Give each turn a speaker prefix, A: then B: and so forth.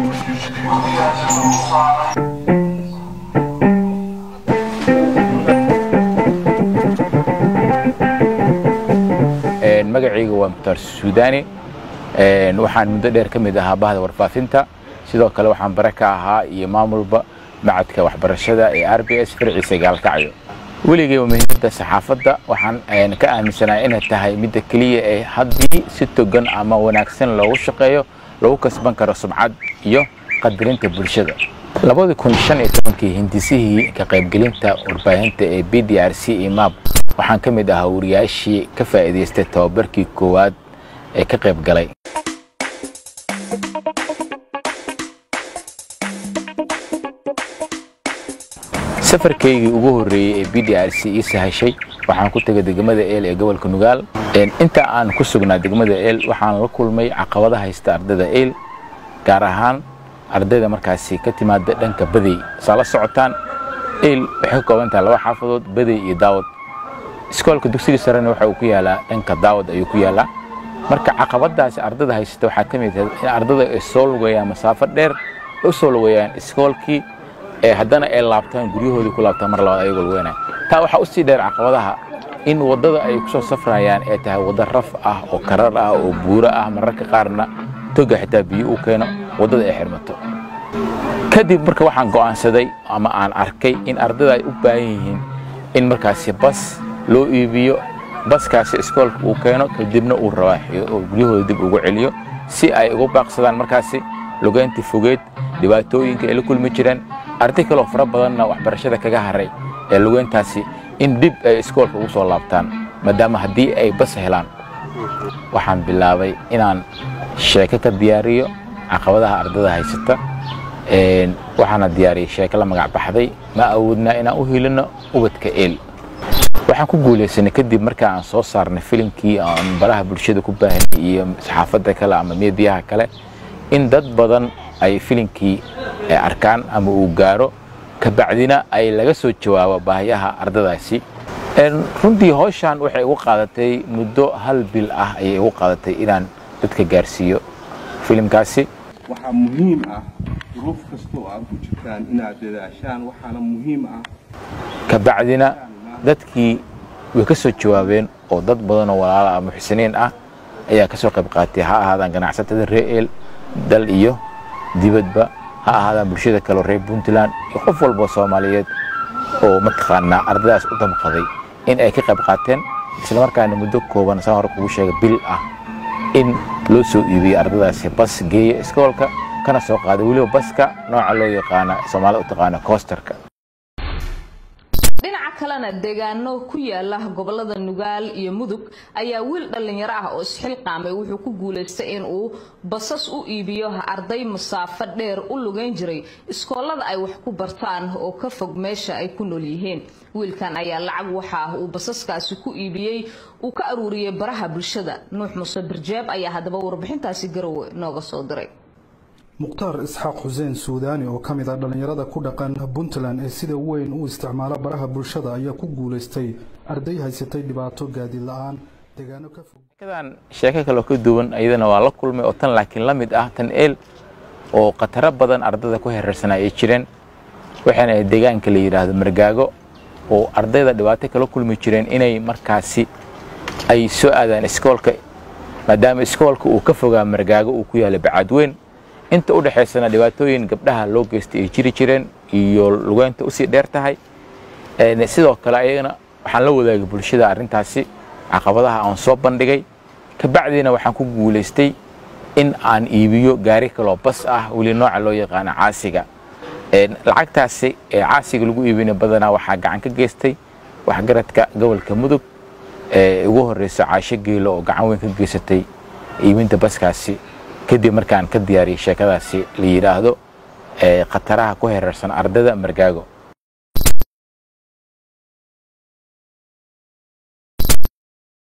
A: magacayga waa mukhtaar suudaani waxaan muddo dheer ka mid ahaa bahda warfaafinta sidoo kale waxaan bare ka ahaa iyo maamulba macadka waxbarashada ee r b s farciisa gaalkacyo weligeyba muhiimadda saxaafadda waxaan ka aaminsanaa inay tahay midda keliya ee haddii si togan ama wanaagsan loogu shaqeeyo lagu kasban karo sumcad iyo qadarinta bulshada labadii kun shan iyo tobankii hindisihii ka qaybgelinta warbaahinta ee b d r c imab waxaan ka mid ahaa wariyaashii ka faa'iidaystay tababarkii koowaad ee ka qayb galay safarkaygii ugu horreeyey ee b d r c ii sahashay waxaan ku tegay degmada eel ee gobolka nugaal inta aan ku sugnaa degmada eel waxaan la kulmay caqabada haysta ardayda eel gaar ahaan ardayda markaasi ka timaada dhanka badey saa la socotaan eel waxay ka kooban tahay laba xaafadood badey iyo daawad iskoolka dugsiga sarena waxa uu ku yaalaa dhanka daawad ayuu ku yaalaa marka caqabadaasi ardada haysata waxaa ka mid in ardada ay soo lugayaan masaafo dheer u soo lugayaan iskoolkii ee haddana ay laabtaan guryahoodii ku laabtaan mar labaad ayagoo lugeynaya taa waxaa u sii dheer caqabadaha in waddada ay ku soo safrayaan ay tahay waddo raf ah oo karar ah oo buuro ah mararka qaarna toga xitaa biyo uu keeno waddada ay xirmato kadib marka waxaan go'aansaday ama aan arkay in ardada ay u baahan yihiin in markaasi bas loo iibiyo baskaasi iskoolka uu keeno kadibna uu rawaaxiyo oo guryahooda dib ugu celiyo si ay ugu baaqsadaan markaasi lugeyntii fogeed dhibaatooyinka ay la kulmi jireen arday kaloo fara badanna waxbarashada kaga haray ee lugeyntaasi in dib ay iskoolka ugu soo laabtaan maadaama haddii ay bas helaan waxaan bilaabay inaan sheeko ka diyaariyo caqabadaha ardada haysata waxaana diyaariyey sheeko la magac baxday ma awoodnaa inaan u hilino ubadka eel waxaan ku guulaysanay kadib marka aan soo saarnay filimkii aan baraha bulshada ku baahanay iyo saxaafadda kale ama meediyaha kale in dad badan ay filimkii arkaan ama uu gaaro kabacdina ay laga soo jawaabo baahiyaha ardadaasi runtii howshan waxay igu qaadatay muddo hal bil ah ayay igu qaadatay inaan dadka gaarsiiyo filimkaasi
B: waxaa muhiim ah duruuf kasta oo aad ku jirtaan inaad dadaashaan waxaana muhiim ah
A: kabacdina dadkii way ka soo jawaabeen oo dad badanoo walaala ah muxsiniin ah ayaa ka soo qayb qaatay ha ahaadaan ganacsatada reer eel dal iyo dibadba ha ahaadaan bulshada kaleo reer puntland iyo qof walboo soomaaliyeed oo mataqaanaa ardadaas u damqaday in ay ka qayb qaateen islamarkaana muddo kooban saan hore kugu sheega bil ah in loo soo iibiyey ardadaasi bas geeya iskoolka kana soo qaaday weliba baska nooca loo yaqaana soomaalida u taqaana koostarka
C: dhinaca kalena deegaano ku yaala gobolada nugaal iyo mudug ayaa wiil dhallinyaro ah oo isxilqaamay wuxuu ku guulaystay in uu basas u iibiyo arday masaafo dheer u lugeyn jiray iskoolada ay wax ku bartaan oo ka fog meesha ay ku nool yihiin wiilkan ayaa lacag waxa uu basaskaasi ku iibiyey uu ka aruuriyey baraha bulshada nuux muuse birjeeb ayaa haddaba warbixintaasi garowe nooga soo diray
D: mukhtaar isxaaq xuseen suudaani oo ka mid ah dhallinyarada ku dhaqan puntland ee sida weyn u isticmaala baraha bulshada ayaa ku guulaystay arday haysatay dhibaato gaadiid la-aan deegaano ka fog
A: sheekadan sheeko kaloo ka duwan iyadana waa la kulmay oo tan laakiin la mid ah tan eel oo khataro badan ardada ku hereersanaa ay jireen waxaana ahayd deegaanka la yidhaahdo margaago oo ardayda dhibaato kala kulmi jireen inay markaasi ay soo aadaan iskoolka maadaama iskoolka uu ka fogaa margaago uu ku yaala bacaadweyn inta u dhexaysana dhibaatooyin gabdhaha loo geystay ay jiri jireen iyo lugeynta usii dheer tahay sidoo kale ayagana waxaan la wadaagay bulshada arrintaasi caqabadaha aan soo bandhigay kabacdiina waxaan ku guulaystay in aan iibiyo gaari kaloo bas ah weli nooca loo yaqaano caasiga lacagtaasi ee caasiga lagu iibina badanaa waxaa gacan ka geystay waxgaradka gobolka mudug ee ugu horeysa caasho geelo oo gacan weyn ka geysatay iibinta baskaasi kadib markaan ka diyaariyey sheekadaasi la yidhaahdo khataraha ku hereersan ardada margaago